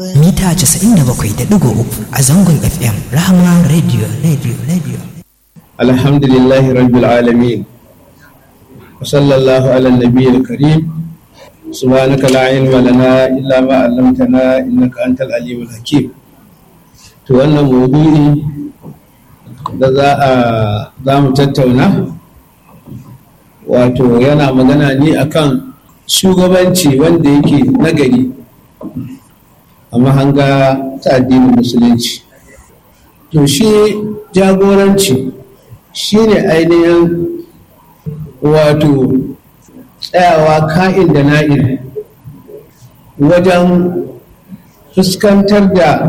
mita 97.3 a zangon FM Rahama Radio Radio Radio. Alhamdulillahi Rabbil Alamin. Wa sallallahu ala nabiyyil karim. Subhanaka la ilma lana illa ma 'allamtana innaka antal alimul hakim. To wannan maudu'i da za a za mu tattauna wato yana magana ne akan shugabanci wanda yake nagari a mahanga ta addinin musulunci to shi jagoranci shi ne ainihin wato tsayawa ka'in da na'in wajen fuskantar da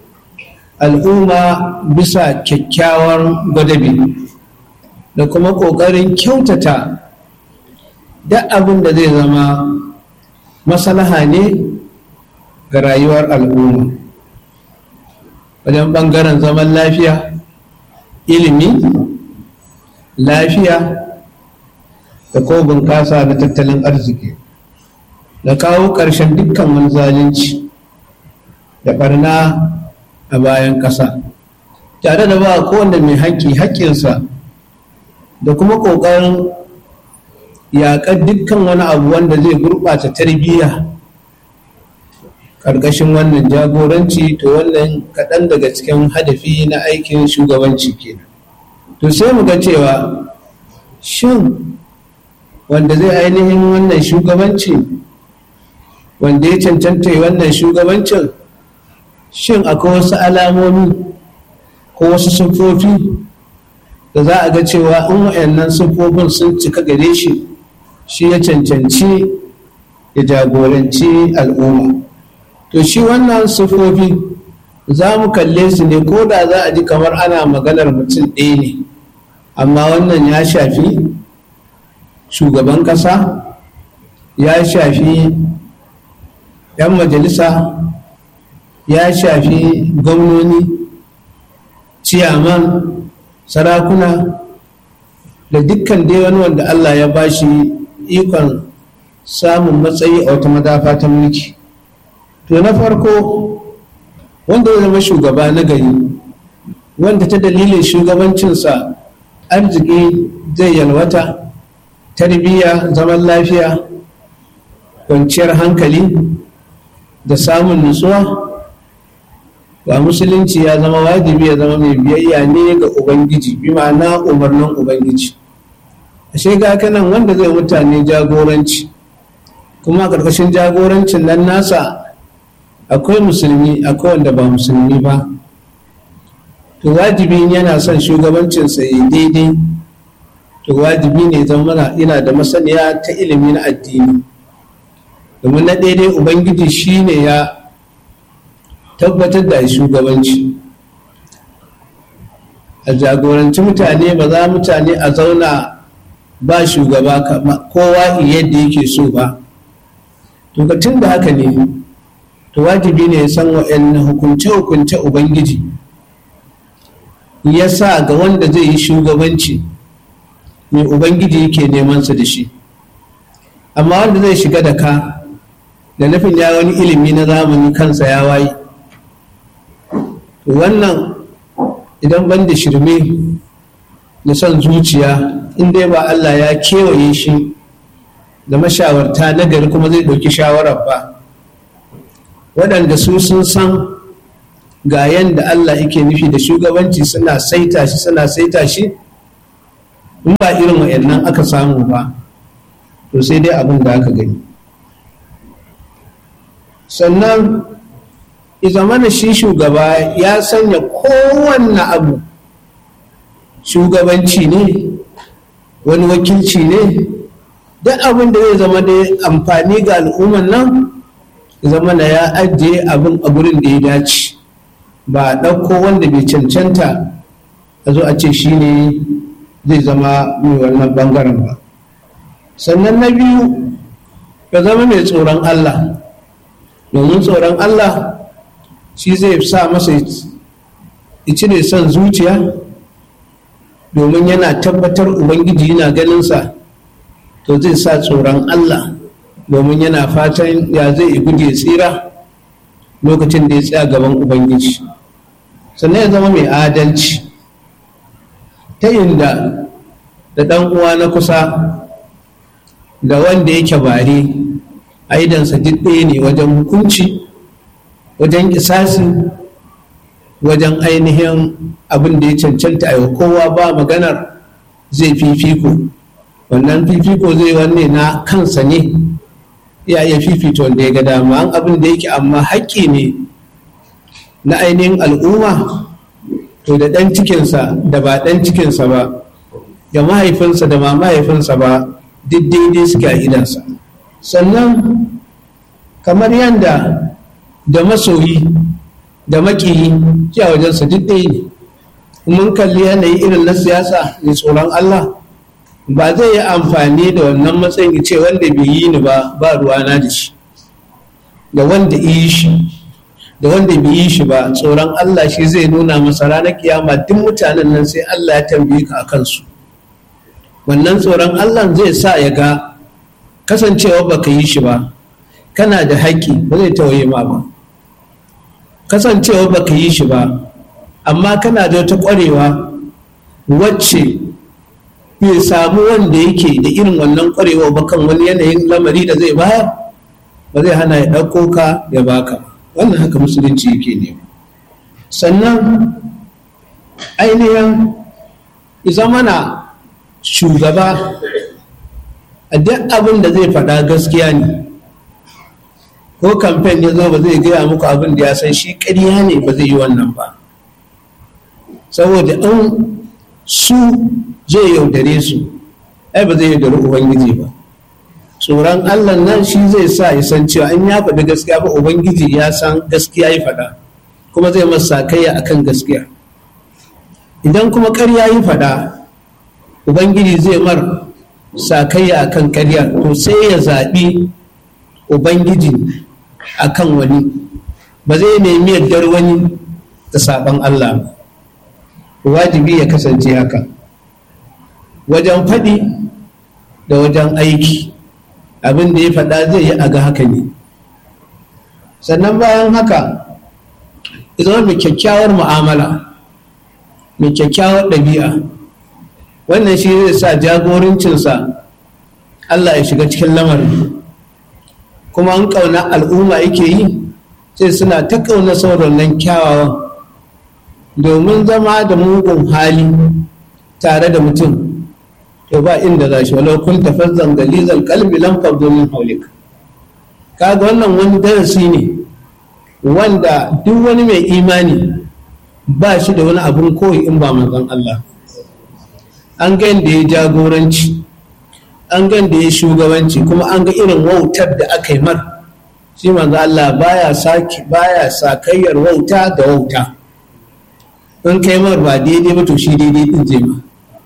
al'umma bisa kyakkyawar gwadabi da kuma ƙoƙarin kyautata duk abin da zai zama maslaha ne ga rayuwar al'umma wajen ɓangaren zaman lafiya ilimi lafiya da ko bunƙasa na tattalin arziki da kawo ƙarshen dukkan wani zalunci da ɓarna a bayan ƙasa tare da ba kowanne mai haƙƙi haƙƙinsa da kuma ƙoƙarin yaƙar dukkan wani abu wanda zai gurɓata tarbiyya ƙarƙashin wannan jagoranci to wannan kaɗan daga cikin hadafi na aikin shugabanci kenan to sai mu ga cewa shin wanda zai ainihin wannan shugabanci wanda ya cancanta wannan shugabancin shin akwai wasu alamomi ko wasu siffofi da za a ga cewa in wa'annan siffofin sun cika gare shi shi ya cancanci ya jagoranci al'umma to shi wannan siffofi za mu kalle su ne ko da za a ji kamar ana maganar mutum ɗaya ne amma wannan ya shafi shugaban ƙasa ya shafi 'yan majalisa ya shafi gwamnoni ciyaman sarakuna da dukkan dai wani wanda Allah ya ba shi ikon samun matsayi a wata madafa ta mulki to na farko wanda ya zama shugaba na gari wanda ta dalilin shugabancinsa arziki zai yalwata tarbiyya zaman lafiya kwanciyar hankali da samun nutsuwa ba musulunci ya zama wajibi ya zama mai biyayya ne ga ubangiji bi ma'ana umarnin ubangiji ashe ga kanan wanda zai mutane jagoranci kuma a ƙarƙashin jagorancin nan nasa akwai musulmi akwai wanda ba musulmi ba to wajibi yana son shugabancinsa ya daidai to wajibi ne zama yana da masaniya ta ilimi na addini domin na daidai ubangiji shine ya tabbatar da shugabanci a jagoranci mutane ba za mutane a zauna ba shugaba kowa yadda yake so ba to tun da haka ne to wajibi ne ya san wa'annan hukunce-hukunce ubangiji ya sa ga wanda zai yi shugabanci mai ubangiji yake nemansa da shi amma wanda zai shiga da ka da nufin ya wani ilimi na zamani kansa ya waye wannan idan ban da shirme da son zuciya in dai ba Allah ya kewaye shi da mashawarta na gari kuma zai ɗauki shawarar ba waɗanda su sun san ga yadda Allah yake nufi da shugabanci suna saita shi suna saita shi in ba irin wa'annan aka samu ba to sai dai abin da aka gani sannan zamana shi shugaba ya sanya kowanne abu shugabanci ne wani wakilci ne duk abin da zai zama da amfani ga al'umman nan zamana ya ajiye abin a gurin da ya dace ba a ɗauko wanda bai cancanta a zo a ce shi ne zai zama mai wannan bangaren ba sannan na biyu ya zama mai tsoron allah domin tsoron allah shi zai sa masa ya cire son zuciya domin yana tabbatar ubangiji yana ganinsa to zai sa tsoron allah domin yana fatan ya zai guje tsira lokacin da ya tsaya gaban ubangiji sannan ya zama mai adalci ta inda da ɗan uwa na kusa da wanda yake bare aidansa duk ɗaya ne wajen hukunci wajen kisasi wajen ainihin abin da ya cancanta a kowa ba maganar zai fifiko wannan fifiko zai wanne na kansa ne ya iya fifita wanda ya ga dama an abin da yake amma haƙƙi ne na ainihin al'umma to da ɗan cikinsa da ba ɗan cikinsa ba da mahaifinsa da ma mahaifinsa ba duk daidai suke a idansa sannan kamar yadda da masoyi da makiyi a wajensa duk ɗaya ne mun kalli yanayi irin na siyasa mai tsoron Allah ba zai yi amfani da wannan matsayin ce wanda bai yi ni ba ba ruwana da shi da wanda yi shi da wanda bai yi shi ba tsoron Allah shi zai nuna masa ranar kiyama duk mutanen nan sai Allah ya tambaye ka a kansu wannan tsoron Allah zai sa ya ga kasancewa baka yi shi ba kana da haƙƙi ba zai tawaye ma ba kasancewa baka yi shi ba amma kana da wata ƙwarewa wacce bai samu wanda yake da irin wannan ƙwarewa ba kan wani yanayin lamari da zai bayar ba zai hana ya ɗauko ka ya baka wannan haka musulunci yake ne sannan ainihin zamana shugaba a duk abin da zai faɗa gaskiya ne ko kamfen ya zo ba zai gaya muku abin da ya san shi ƙarya ne ba zai yi wannan ba saboda an su zai yaudare su ai ba zai yaudari ubangiji ba tsoron allah nan shi zai sa ya san cewa an ya faɗi gaskiya ba ubangiji ya san gaskiya ya faɗa kuma zai masa kayya akan gaskiya idan kuma ƙarya yi faɗa ubangiji zai mar sakayya akan ƙarya to sai ya zaɓi ubangiji akan wani ba zai nemi yardar wani da saɓon allah ba wajibi ya kasance haka wajen faɗi da wajen aiki abin da ya faɗa zai yi a ga haka ne sannan bayan haka zama mai kyakkyawar mu'amala mai kyakkyawar ɗabi'a wannan shi zai sa jagorancinsa allah ya shiga cikin lamarin kuma an ƙauna al'umma yake yi sai suna ta ƙauna sauran nan kyawawan domin zama da mugun hali tare da mutum to ba inda za shi walau kun tafazzan galizan kalbi lam fabdu min haulik kaga wannan wani darasi ne wanda duk wani mai imani ba shi da wani abun koyi in ba manzon Allah an ga da ya jagoranci an ga da ya shugabanci kuma an ga irin wautar da aka yi mar shi manzo Allah baya saki baya sakayyar wauta da wauta in kai mar ba daidai ba to shi daidai din zai ma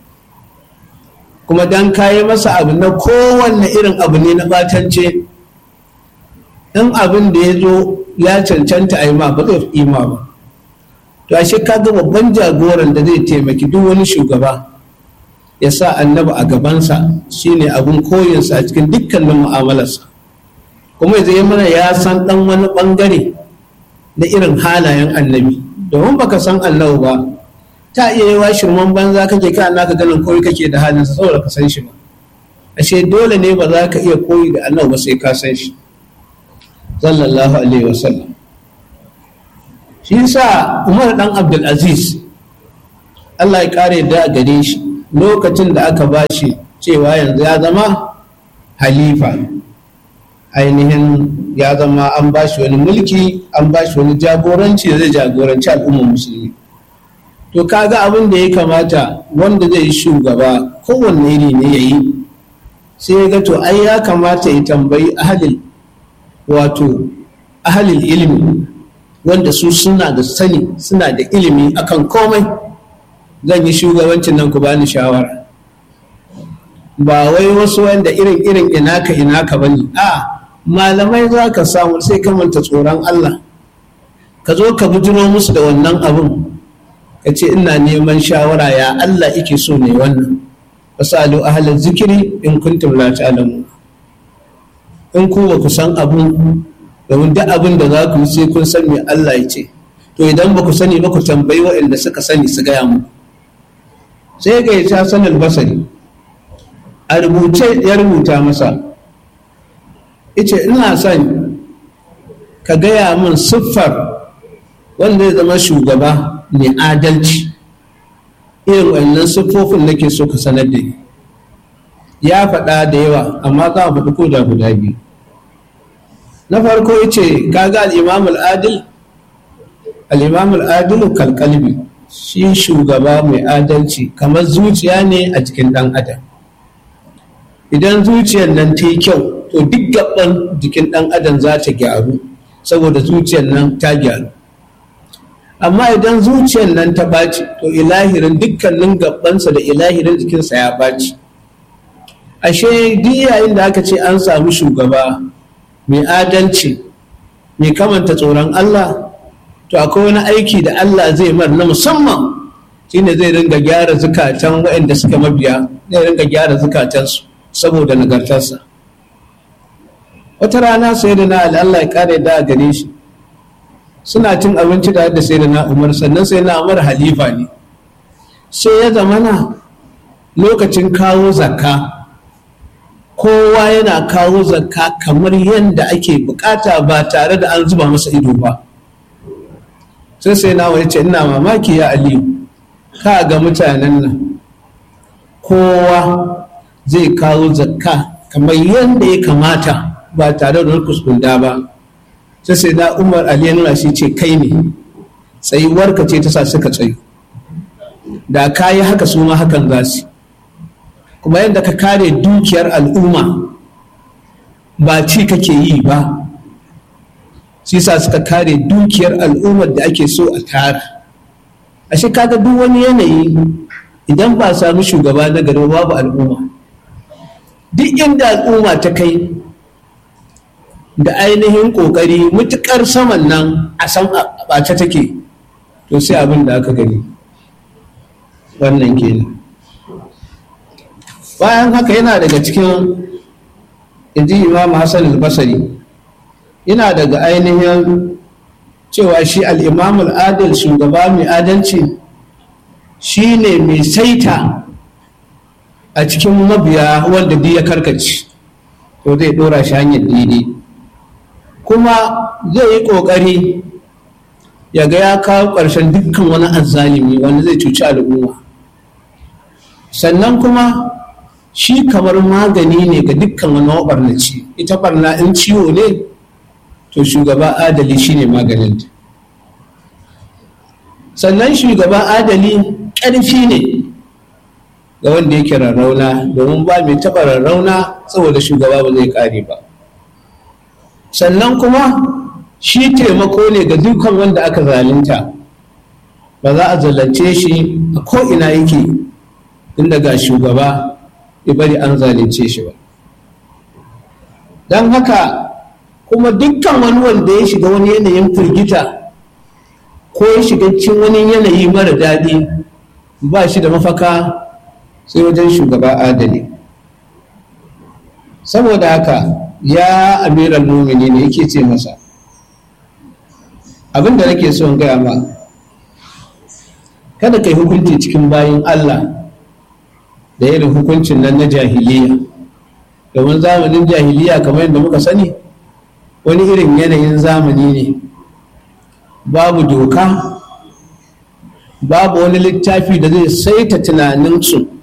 kuma dan kayi masa abu na kowanne irin abu ne na batance in abin da ya zo ya cancanta a yi ma ba zai yi ma ba to ashe ka ga babban jagoran da zai taimaki duk wani shugaba ya sa annabi a gabansa shine abin koyinsa a cikin dukkanin mu'amalarsa kuma zai mana ya san dan wani bangare na irin halayen annabi domin baka san annabi ba ta iya yi wa shirman banza kake ka naka ganin koyi kake da halinsa saboda ka san shi ba ashe dole ne ba za ka iya koyi da annabi ba sai ka san shi sallallahu alaihi wasallam shi yasa umar dan abdul aziz Allah ya kare da gare shi lokacin da aka ba shi cewa yanzu ya zama halifa ainihin ya zama an ba shi wani mulki an ba shi wani jagoranci da zai jagoranci al'ummar musulmi to kaga abin da ya kamata wanda zai yi shugaba kowanne iri ne ya yi sai ga to ai ya kamata ya tambayi ahalil wato ahalil ilimi wanda su suna da sani suna da ilimi akan komai zan yi shugabancin nan ku bani shawara ba wai wasu wanda irin irin inaka inaka bane a malamai za ka samu sai ka manta tsoron Allah ka zo ka bujiro musu da wannan abun ka ce ina neman shawara ya Allah ike so ne wannan fasalu ahlal zikiri in kuntum la ta'lamu in ku ba ku san abun domin duk abin da za ku yi sai kun san me Allah ya ce to idan ba ku sani ba ku tambayi waɗanda suka sani su gaya mu sai ga ya sanin basari a rubuce ya rubuta masa ice ina son ka gaya min siffar wanda ya zama shugaba mai adalci irin wannan siffofin nake so ka sanar da ni ya faɗa da yawa amma za a faɗi ko da guda biyu na farko ya ce kaga al'imam al'adil al'imam al'adilu kalkalbi shi shugaba mai adalci kamar zuciya ne a jikin ɗan adam idan zuciyar nan ta yi kyau to duk gaban jikin ɗan adam za ta gyaru saboda zuciyar nan ta gyaru amma idan zuciyar nan ta ɓaci to ilahirin dukkanin gabansa da ilahirin jikinsa ya ɓaci ashe duk yayin da aka ce an samu shugaba mai adalci mai kamanta tsoron Allah to akwai wani aiki da Allah zai mar na musamman shine zai ringa gyara zukatan waɗanda suka mabiya zai ringa gyara zukatansu saboda nagartarsa wata rana sai da na Allah ya kare da gare shi suna cin abinci da da sai da na umar sannan sai na umar halifa ne sai ya zamana lokacin kawo zakka kowa yana kawo zakka kamar yadda ake bukata ba tare da an zuba masa ido ba sai sai na wani ce ina mamaki ya aliyu ka ga mutanen nan kowa zai kawo zakka kamar yadda ya kamata ba tare da kuskunda ba sai sai na umar ali nuna shi ce kai ne tsayuwarka ce ta sa suka tsayu da ka yi haka su ma hakan za su kuma yadda ka kare dukiyar al'umma ba ci kake yi ba shi sa suka kare dukiyar al'ummar da ake so a tara ashe kaga duk wani yanayi idan ba samu shugaba na gari babu al'umma duk inda al'umma ta kai da ainihin kokari mutukar saman nan a san ɓace take to sai abin da aka gani wannan kenan bayan haka yana daga cikin inji imam hassan al-basari yana daga ainihin cewa shi al-imam al-adil shugaba mai adalci shi ne mai saita a cikin mabiya wanda duk ya karkace to zai dora shi hanyar daidai kuma zai yi ƙoƙari ya ga ya kawo ƙarshen dukkan wani azzalimi wanda zai cuci al'umma sannan kuma shi kamar magani ne ga dukkan wani maɓarnaci ita barna in ciwo ne to shugaba adali shine maganin sannan shugaba adali ƙarfi ne ga wanda yake rarrauna domin ba mai taɓa rarrauna saboda shugaba ba zai ƙare ba sannan kuma shi taimako ne ga dukkan wanda aka zalunta ba za a zalunce shi a ko'ina yake tun daga shugaba ya bari an zalunce shi ba don haka kuma dukkan wani wanda ya shiga wani yanayin firgita ko ya shiga cikin wani yanayi mara daɗi ba shi da mafaka sai wajen shugaba adali saboda haka ya amiran mumini ne yake ce masa abin da nake son gaya ma kada ka yi hukunci cikin bayan allah da irin hukuncin nan na jahiliya domin zamanin jahiliya kamar yadda muka sani wani irin yanayin zamani ne babu doka babu wani littafi da zai saita tunaninsu